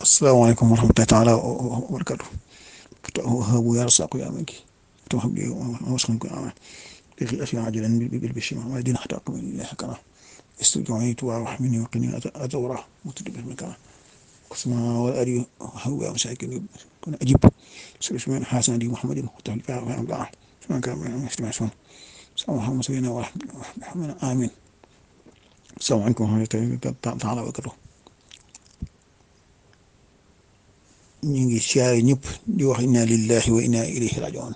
asalaamaaleykum wa rahmatullahi taala wa barakatu habu ya rasaqu ya manki tam habli waskan ko ama bi asya ajalan bil bishma wa din hatta qam lillahi kana استجعيت ورحمني وقني أدورة متدبر مكان قسما والأري هو مساكن كن أجيب سلسمان حسن دي محمد وتهل فيها وفيها الله سواء كان من يستمع سون سلام محمد سيدنا ورحمة آمين السلام عليكم ورحمة الله تعالى وبركاته ñu ngi siyaare ñëpp di wax inna lillahi wa inna ilayhi rajiun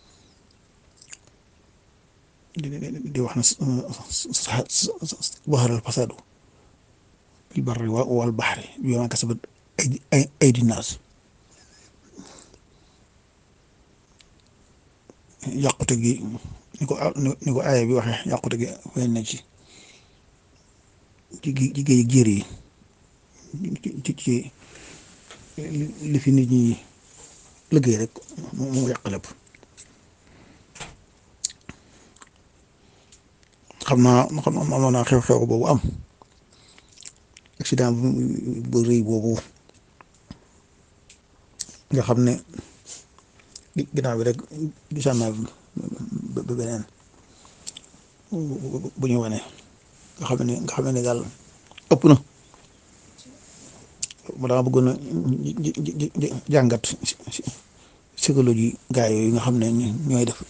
di wax na zahara al-fasadu bil barri wal bahri bimaa kasabat aydi naas yàqute gi ni ko ni ko aaya bi waxee yàqute gi feeñ na ci ci ci géej jéer yi ci ci li fi nit ñi liggéey rek mu yàq lépp xam naa xam naa naa xew-xew boobu am accident bu rëy boobu nga xam ne ginnaaw bi rek gisaan naa ba beneen bu ñu wane nga xam ne nga xam ne daal ëpp na ma dama bëggoon a jàngat psychologie gaa yooyu nga xam ne ñooy def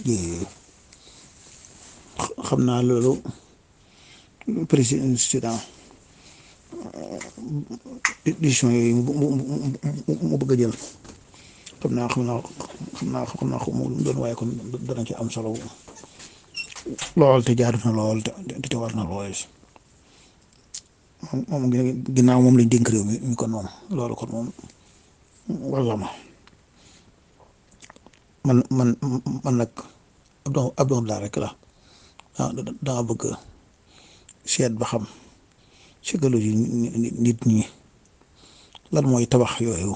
xam naa loolu président décision yooyu mu bëgg a jël xam naa xam naa xam naa xam naa mu doon waaye kon dana ci am solo lool te jaadu na lool te te war na lool moom ginnaaw moom lañ dénk réew mi mi kon moom loolu kon moom walla ma man man man nag ab doom ab doom laa rek la ah danga bëgg seet ba xam psychologie nit ñi lan mooy tabax yooyu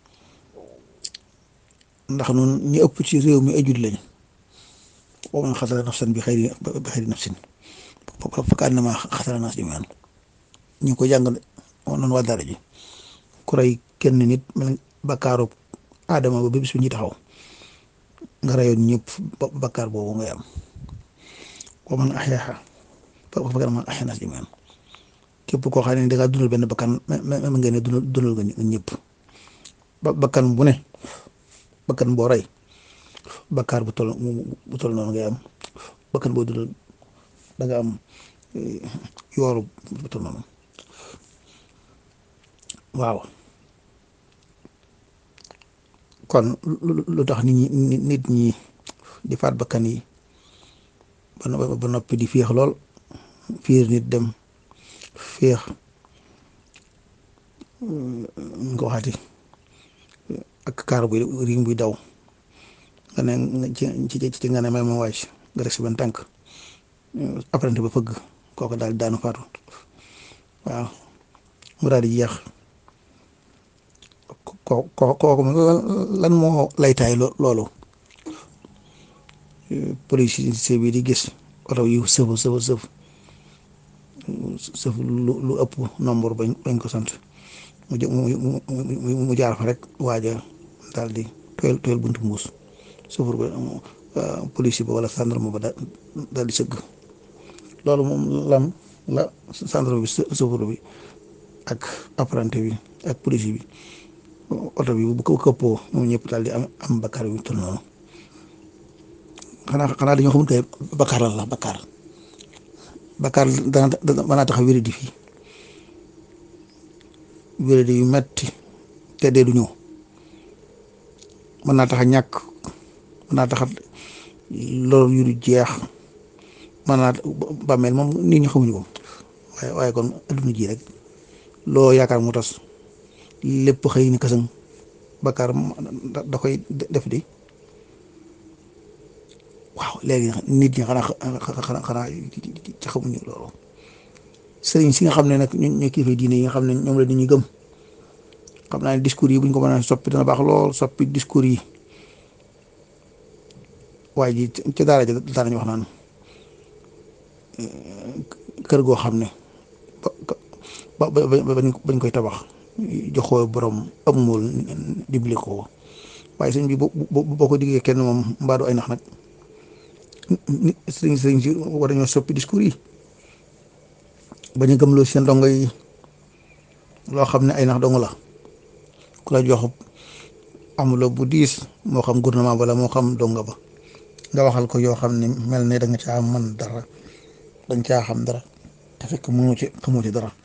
ndax nun ñi ëpp ci réew mi ay jullit lañ wa man xatala nafsan bi xayri bi xayri nafsin fa kaannama xatala naas jamii'an ñu ngi ko jàng noonu waa dara ji ku rey kenn nit mel bakkaaru aadama ba bis bi ñuy taxaw nga reyoon ñëpp bakkaar boobu ngay am wa man axyaaha fa kaannama axyaa naas jamii'an képp koo xam ne da ngaa dundal benn bakkan même ngeen ne dundal dundal nga ñëpp bakkan bu ne bakkan boo rey bakkaar bu tol bu tol noonu ngay am bakkan boo dundal da nga am yooru bu tol noonu waaw kon lu tax nit ñi nit ñi di faat bakkan yi ba noppi di féex lool fiir nit dem féex nga waxati ak kaar buy riim buy daw nga ne ci ci nga ne may ma wàcc nga rek si benn tànk apprenti ba fëgg kooku daal daanu faatu waaw mu daal di jeex ko kooku lan moo laytaay loolu police bi di gis oto yu sëf sëf sëf sëf lu ëpp nombre bañ bañ ko sant mu mu jaar fa rek waaja daal di tooyal tooyal buntu mbuus sëfur ba police ba wala gendarme ba daal di sëgg loolu moom lam la gendarme bi sëfur bi ak apprenti bi ak police bi oto bi bu ko këppoo moom ñëpp daal di am am bakkaar bi toll noonu xanaa xanaa dañoo xamul kay bakkaar la bakkaar bakkaar dana dana tax a wéri di fii wéri di yu metti te dee du ñëw mën naa tax a ñàkk mën naa tax a loolu yu du jeex mën naa bàmmeel moom nit ñi xamuñu ko waaye waaye kon adduna ji rek loo yaakaar mu tas lépp xëy ni kasang bakkaar da koy def di waaw léegi nit ñi xanaa xanaa xanaa ci xamuñu loolu sëriñ si nga xam ne nag ñoo kilifa diine yi nga xam ne ñoom la nit ñi gëm xam naa ne discours yi bu ñu ko mën a soppi dana baax lool soppi discours yi waaye ji ca daara ja daanañu wax naan kër goo xam ne ba ba bañ koy tabax joxoo borom amul dibli ko waaye sëñ bi boo boo ko diggee kenn moom mbaadu ay nax nag nit sëriñ sëriñ si war nañoo soppi discours yi bañ a gëmloo seen dongo yi loo xam ne ay nax dong la ku la jox amuloo bu diis moo xam gouvernement bala moo xam donga ba nga waxal ko yoo xam ne mel ne da nga caa mën dara dañ caa xam dara te fekk mënoo ci xamoo ci dara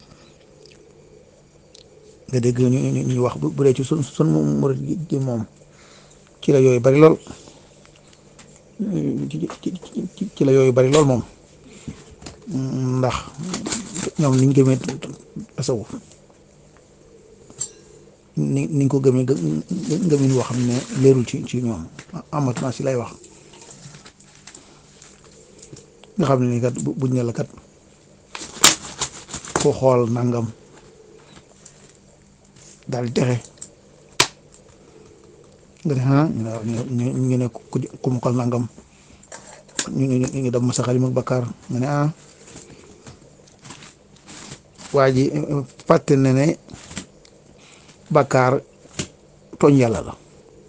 nga dégg ñu ñuy wax bu dee ci sun sun murid gi moom ci la yooyu bari lool ci la yooyu bari lool moom ndax ñoom niñ gëmee tasawuf ni niñ ko gëmee gëmin woo xam ne leerul ci ci ñoom amatuma si lay wax nga xam ne ni kat buñ ne la kat ko xool nangam daal di texe nga ne ah ñu ñu ne ku mu xool nangam ñu ñu ñu dem masa xalim ak bakkaar nga ne ah waa ji fàtte ne ne bakkaar tooñ yàlla la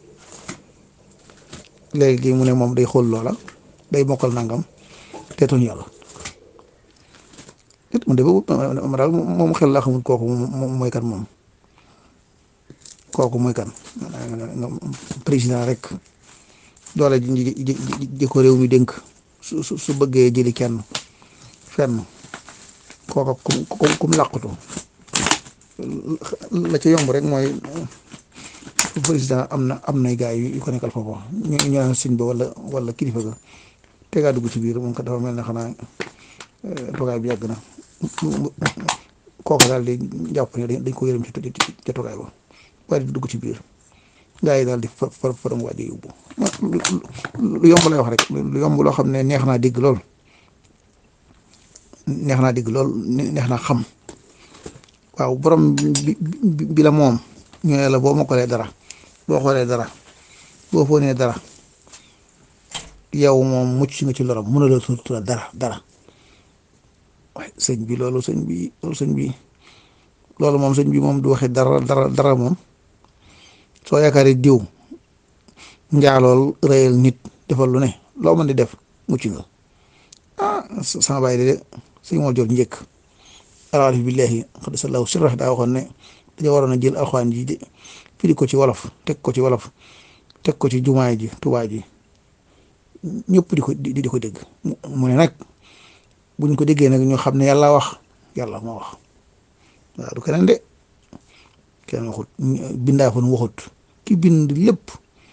léegi mu ne moom day xool loola day mokkal nangam te tooñ yàlla it mu de ma daal moom xel laa xamul kooku moom mooy kan moom kooku mooy kan président rek doole ji ji ko réew mi dénk su su su bëggee jëli kenn fenn kooka kum kum làqatu la ca yomb rek mooy président am na am nay gaay yu ko nekkal foofu ñu ñu naan sëñ ba wala wala kilifa ga tegaa dugg ci biir moom kat dafa mel ne xanaa toogaay bi yàgg na kooka daal di jàpp ne dañ ko yërëm ci ca toogaay ba waaye di dugg ci biir gaa yi daal di far far faram waa di yóbbu lu yomb lay wax rek lu yomb loo xam ne neex naa dégg lool neex naa dégg lool neex naa xam waaw borom bi bi la moom ñu ne la boo mokkalee dara boo xoolee dara boo foonee dara yow moom mucc nga ci loram mën a la tuuti dara dara waaye sëñ bi loolu sëñ bi loolu sëñ bi loolu moom sëñ bi moom du waxee dara dara dara moom soo yaakaaree diw njaalool rëyal nit defal lu ne loo mën di def mucc nga ah sama baay de sëñ moo jot njëkk alaalif billahi xadisallahu sirra daa waxoon ne dañoo waroon a jël alxuraan ji de firi ko ci wolof teg ko ci wolof teg ko ci jumaay ji tubaay ji ñëpp di ko di ko dégg mu ne nag buñ ko déggee nag ñu xam ne yàlla wax yàlla moo wax waaw du keneen de kenn waxut bindaa fa nu waxut ki bind lépp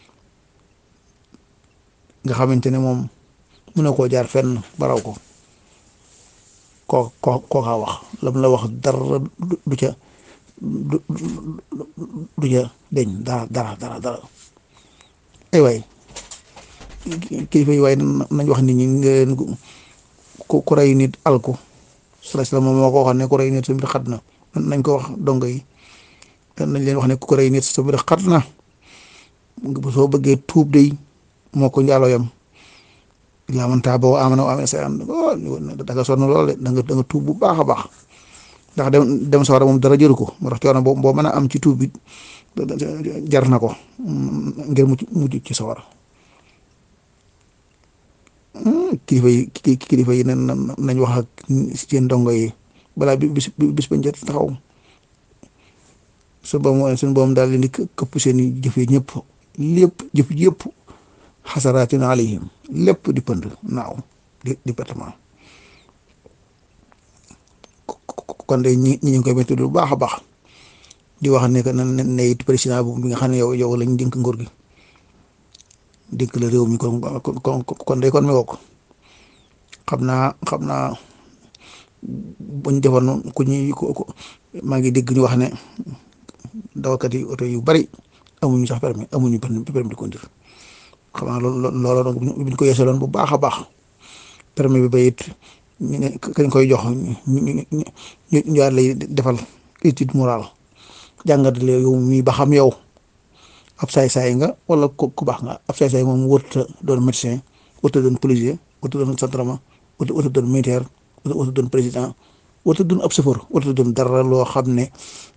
nga xamante ne moom mën na koo jaar fenn baraw ko koo koo kookaa wax lam la wax dara du ca du du ca deñ dara dara dara dara ay waay kilifa yi waaye nañ wax nit ñi ngeen ku ku rey nit alku sala sala moom moo ko waxoon ne ku rey nit sa mbir xat na nañ ko wax dongo yi nañ leen wax ne ku rey nit sa mbir xat na soo bëggee tuub day moo ko njaaloo yam yaa man taa boo amana wa amana sa an da nga sonn lool da nga da nga tuub bu baax a baax ndax dem dem sawara moom dara jëru ko moo tax coono boo boo mën a am ci tuub bi jar na ko ngir mucc mujj ci sawara kilifa yi kilifa yi nañ wax ak seen ndongo yi balaa bis bis bañ jot taxaw su boobu suñu boobu daal di këpp seen i jëf yi ñëpp lépp jëf yëpp xasaraatin alayhim lépp di pënd naaw di département kon de ñi ñi ngi koy métti bu baax a baax di wax ne que na ne it président bu bi nga xam ne yow yow lañ dénk nguur gi dénk la réew mi kon kon kon day kon mi woo xam naa xam naa buñ defoon ku ñuy maa ngi dégg ñu wax ne dawalkat yi oto yu bari amuñu sax permis amuñu permis de conduire xam naa loolu loolu donc buñ ko yeesaloon bu baax a baax permis bi ba it ñu ne kañ koy jox ñu ñu ñu ñu lay defal étude morale jàngat la yow mii ba xam yow ab saay-saay nga wala ku ku baax nga ab saay-saay moom wërta doon médecin wërta doon policier wërta doon gendarme wërta doon militaire wërta doon président wërta doon ab chauffeur wërta doon dara loo xam ne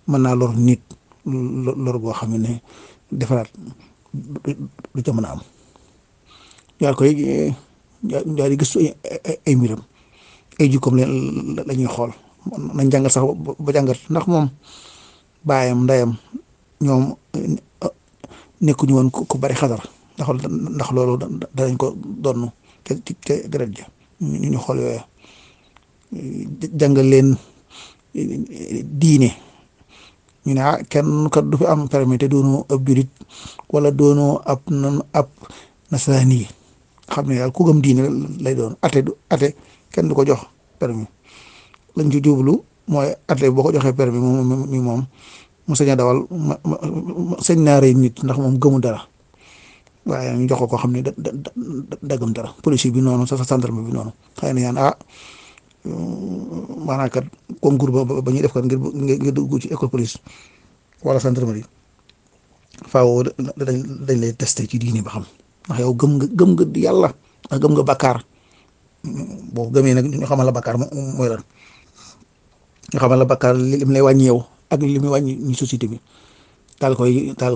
mën naa lor nit lor boo xam ne defaraat du ca mën a am daal koy daal di gëstu ay mbiram ay jikkoom la ñuy xool nañ jàngat sax ba jàngat ndax moom baayam ndeyam ñoom nekkuñu woon ku bari xadar ndax ndax loolu danañ ko donn te te deret ja ñu ñu xool yooyu jàngal leen diine ñu ne ah kenn kat du fi am permis te doonoo ab julit wala doonoo ab nan ab nasaraan yi xam ne daal ku gëm diine lay doon ate du ate kenn du ko jox permis lañ ci jublu mooy ate boo ko joxee permis moom mi moom mu sañ a dawal ma sañ naa rey nit ndax moom gëmu dara waaye ñu jox ko koo xam ne da da dagam dara police bi noonu sa sa gendarme bi noonu xëy na yaan ah maanaam kat concours ba ba ñuy def kat ngir ngir dugg ci école police wala gendarmerie faaw dañ dañ lay testé ci diini ba xam ndax yow gëm nga gëm nga yàlla ndax gëm nga bakkaar boo gëmee nag ñu xamal la bakkaar mooy lan ñu xamal la bakkaar li mu lay wàññi yow ak li muy wàññi ñu société bi daal koy daal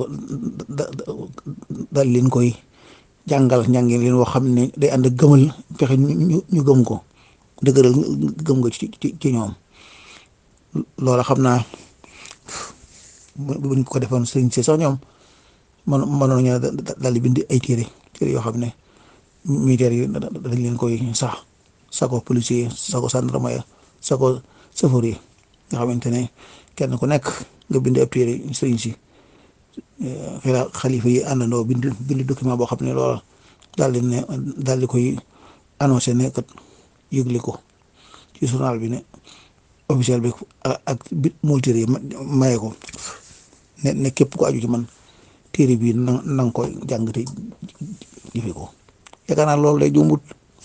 daal leen koy jàngal njàngin leen woo xam ne day ànd gëmal fexe ñu ñu gëm ko dëgëral gëm nga ci ci ci ñoom loola xam naa buñ ko defoon sëriñ si sax ñoom man mënoon ñu daal di bind ay téere téere yoo xam ne militaire yi dañ leen koy sax sako policier sako gendarme ya sako chauffeur yi nga xamante ne kenn ku nekk nga bind ab téere sëriñ si xila xalifa yi àndandoo bind bind document boo xam ne loola daal di ne daal di koy annoncé ne kat yëgle ko ci journal bi ne officiel bi ak bit multiri yi maye ko ne ne képp ko aju ci man téere bii na na nga koy jàng te jëfe ko yaakaar naa loolu day jombut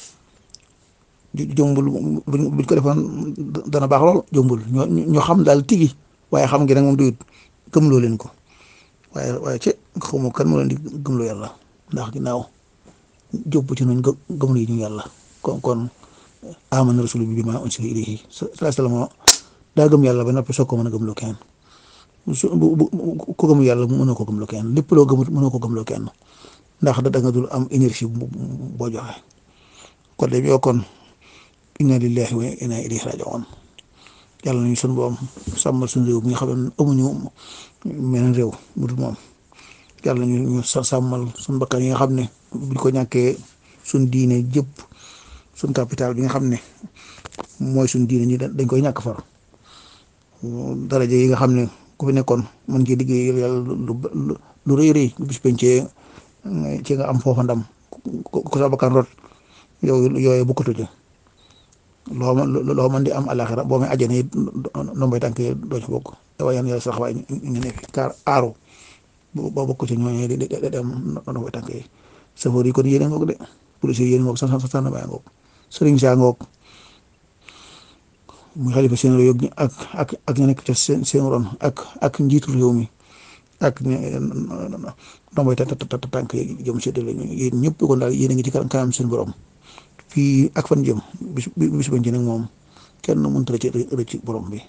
jombul buñ ko defoon dana baax lool jombul ñoo ñoo xam daal tigi waaye xam ngi nag moom doyut gëmloo leen ko waaye waaye ci xawma kan moo leen di gëmloo yàlla ndax ginnaaw jóbb ci noonu gëmlu yi ñu yàlla kon kon amana rasul bi ma unsila ilayhi sallallahu alayhi wasallam daa gëm yàlla ba noppi soog ko mën a gëmloo kenn su ku gëm yàlla mënoo ko gëmloo kenn lépp loo gëmut mënoo ko gëmloo kenn ndax da nga dul am énergie boo joxe kon de yoo kon inna lillahi wa inna ilayhi raji'un yàlla nañu sun boom sàmmal suñu réew mi nga xam ne amuñu meneen réew mu dul moom yàlla ñu ñu sàmmal suñu bakkan yi nga xam ne buñ ko ñàkkee suñ diine jëpp suñ capital bi nga xam ne mooy suñ diine ñi dañ koy ñàkk far daraja yi nga xam ne ku fi nekkoon mën ci liggéey yàlla lu lu rëy rëy bis pencee ci nga am foofa ndam ku sa bakkan rot yow yooyu bu ko tëjee loo man loo man di am alaxira boo may ajjane it ndombay tànk yi doo ci bokk waaye yan yàlla sax waaye ñu ne fi kaar aaru boo bokk ci ñooñu di di am ndombay tànk yi safoor yi kon yéene ngoog de policier yéene ngoog san san san bàyyi ngoog sëriñ saa ngoog muy xalifa seen réew ak ak ak ñu nekk ca seen seen ron ak ak njiitu réew mi ak ndombay tànk yi jëm séddale yéen ñëpp kon daal yéen a ngi ci kanam seen borom fii ak fan jëm bis bis bañ ci nag moom kenn mënut a rëcc rëcc borom bi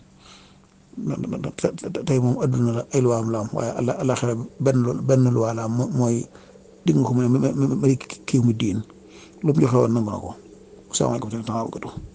tey moom adduna la ay luwaam la am waaye àlla àllaxira benn benn luwaa la am mooy digg nga ko mu ne ma kii mu diin lu mu joxe woon nangu na ko asalaamaaleykum wa rahmatulah